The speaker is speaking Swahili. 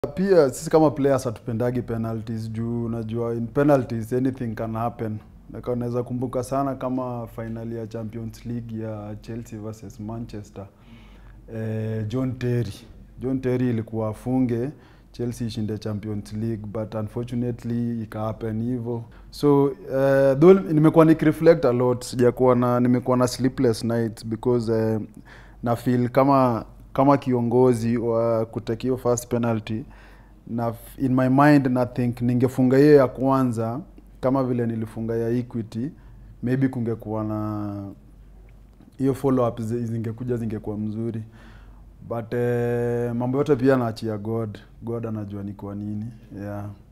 Pia sisi kama players hatupendagi penalties juu unajua in penalties anything can happen. Like unaweza kumbuka sana kama finali ya Champions League ya Chelsea versus Manchester. Eh, John Terry. John Terry ilikuwa afunge Chelsea ishinde Champions League but unfortunately ika happen hivyo. So uh, though nimekuwa nikireflect a lot, sijakuwa na nimekuwa na sleepless nights because uh, na feel kama kama kiongozi wa kutake hiyo first penalty na in my mind na think ningefunga hiyo ya kwanza kama vile nilifunga ya Equity, maybe kungekuwa na hiyo follow up zi- zingekuja zingekuwa mzuri but eh, mambo yote pia naachia God. God anajua ni kwa nini yeah.